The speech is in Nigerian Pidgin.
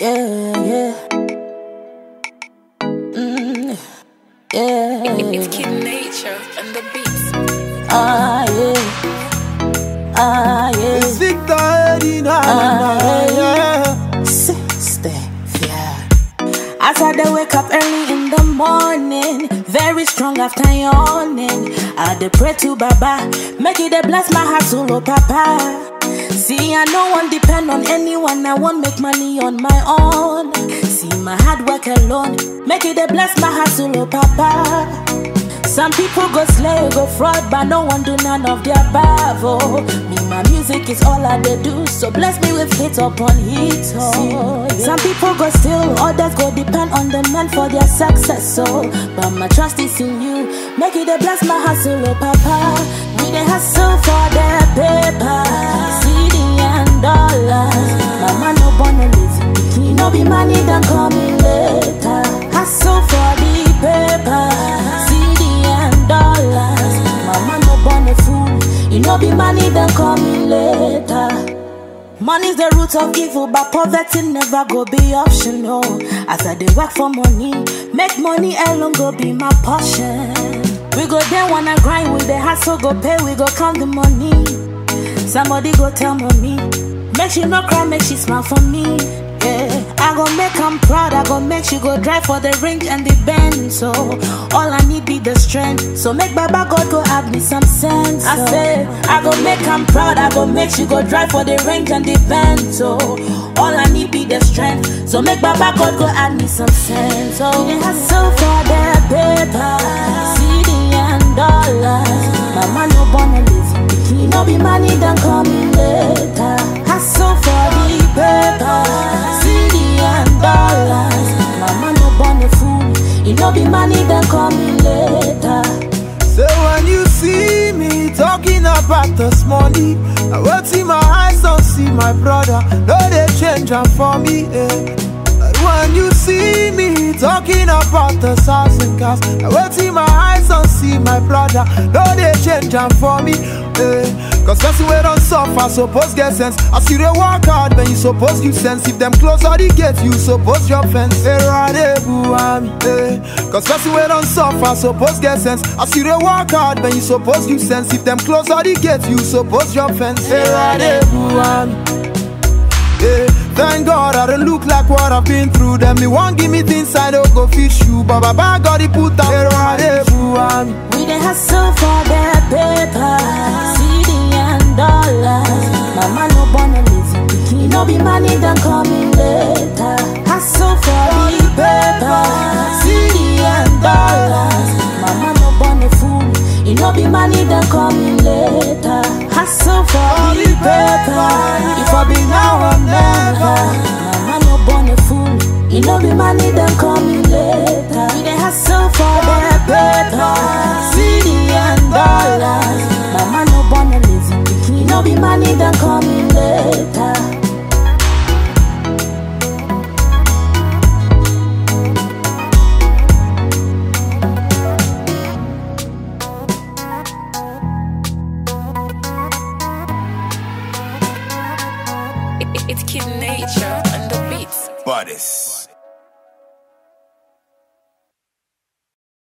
Yeah, yeah. Mm, yeah. It's Kid Nature and the beats. Ah, yeah. Ah, yeah. It's Victor Eddie, na, na, na, yeah. Sister, yeah. As I dey wake up early in the morning, very strong after yawning. I dey pray to Baba, make it dey bless my heart, so oh Papa. See, I no one depend on anyone, I won't make money on my own. See, my hard work alone, make it dey bless my heart, so oh Papa. Some people go slay, go fraud, but no one do none of the above. Oh, me, my music is all I dey do, so bless me with hit upon hit. Oh, some people go steal, others go depend on the man for their success. So, but my trust is in you. Make it a bless my hustle, oh Papa. We dey hustle for the paper, CD and dollars. Mama no born a lazy pikin, no be money done coming later. Hustle for the paper, CD and dollars. Mama no born a fool, you know be money done coming later. Money's the root of evil, but poverty never go be optional. As I dey work for money, make money alone go be my portion. We go there wanna grind with the hustle, go pay, we go count the money. Somebody go tell mommy, make she no cry, make she smile for me. Yeah, I go make 'em proud, I go make she go drive for the range and the bend. So all I need be the strength. So make Baba God go add me some sense. I say I go make 'em proud, I go make she go drive for the range and the bend. So all I need be the strength. So make Baba God go add me some sense. So we dey hustle for the paper, CD and dollars. Mama no born a lazy pikin, no be money done coming later. Hustle for the paper, CD and dollars. Mama no born a fool, it no be money done coming later. So when you see me talking about this money, I will see my eyes don't see my brother. No, they change am for me. Eh. But when you see me talking about the house and cars, I will see my eyes don't see my brother. No, they change am for me. Eh. Cause person we don't suffer, suppose get sense. As you dey work hard, when you suppose give sense. If them close all the gate, you suppose your fence. Eh, rade buami, eh. Cause person we don't suffer, suppose get sense. As you dey work hard, when you suppose give sense. If them close all the gate, you suppose your fence. Eh, rade buami. Yeah, thank God I don't look like what I've been through. Them me won't give me things I don't go fish you. But Baba God he put out here right buami. We dey hustle for the paper, CD and dollars. Mama no born a lazy pikin, no be money done coming later. Hustle for the paper, CD and dollars. Mama no born a fool, it no be money done coming later. Hustle for the paper, if I be now or never. Mama no born a fool, it no be money done coming later. We dey hustle for the paper, CD and dollars. Mama no born a lazy pikin, no be money done coming later. It's Kid Nature and the beats. Bodies.